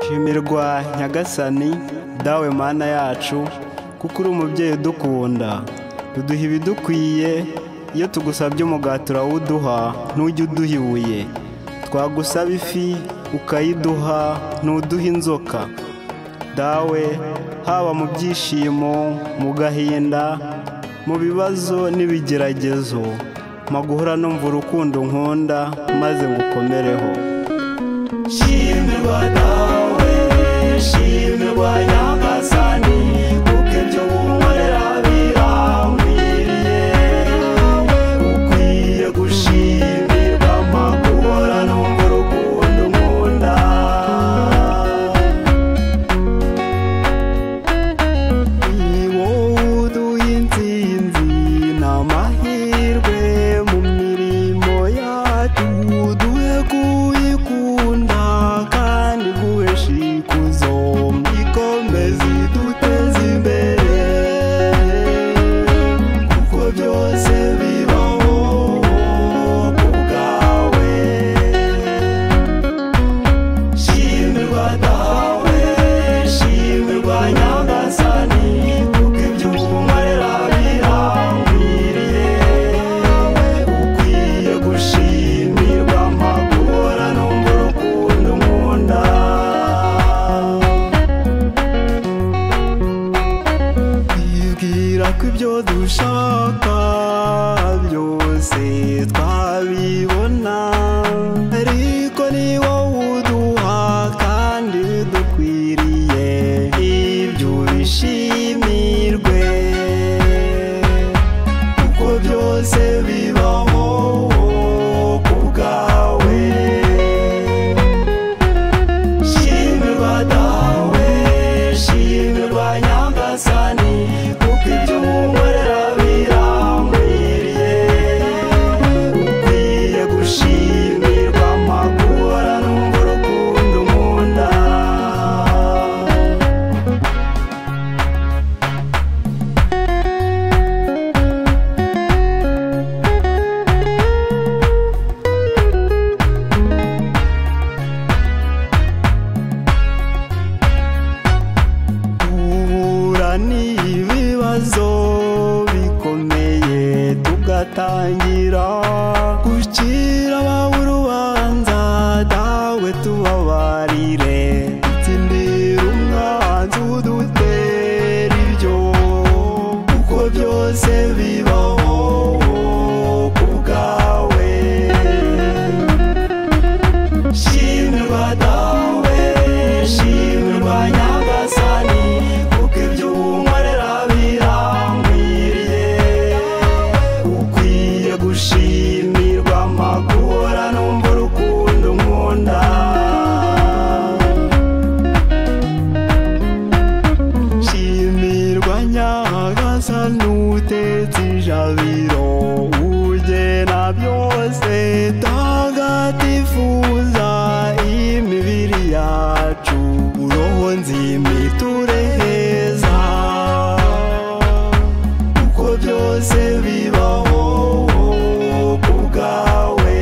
shimirwa nyagasani dawe mana yacu kuko uri umubyeyi udukunda tuduha ibidukwiye iyo tugusabye umugati urawuduha ntujye uduha ibuye twagusaba ifi ukayiduha ntuduha inzoka dawe haba mu byishimo mu gahinda mu bibazo n'ibigeragezo maguhora numva urukundo nkunda maze ngukomereho shimirwa dawe shimirwa nyagasani kuko ibyo wunkorera birambiriye ukwiye gushimirwa maguhora numva urukundo nkunda ni wowe uduha insinzi n'amahirwe mu mirimo yacu duhe kuyikunda kandi guhesha ikuzo ikomeze iduteze imbere kuko byose bibaho ku bwawe shimirwa dawe shimirwa nyagasani kuko ibyo unkorera birambiriye ukwiye gushimirwa amagora numva urukundo nkunda yibwira ko ibyo dushaka byose twabibona ariko ni wowe uduha kandi dukwiriye ibyo bishimirwe kuko byose bibaho ku bwawe shimirwa dawe shimirwa nyagasani kuko ibyo unkorera birambiriye ukwiye gushimirwa amagora numva urukundo nkunda duhura n'ibibazo bikomeye tugatangira gucira abawe urubanza dawe tubabarire dutsindira umwanzi udutera ibyo kuko byose bibaho ku bwawe shimirwa dawe shimirwa nyagasani kuko ibyo unkorera birambiriye ukwiye gushimirwa amagora numva urukundo nkunda shimirwa nyagasani utetse ijabiro ugena byose tagatifuza imibiri yacu uroho nzimi tureheza kuko byose bibaho ku bwawe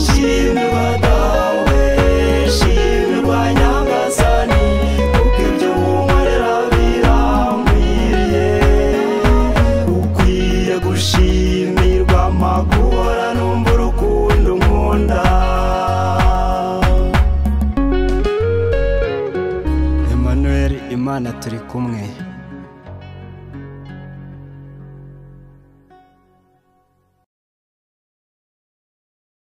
shimirwa dawe shimirwa nyagasani kuko ibyo unkorera birambiriye ukwiye gushimirwa amagora numva urukundo nkunda Emmanuel Imana turi kumwe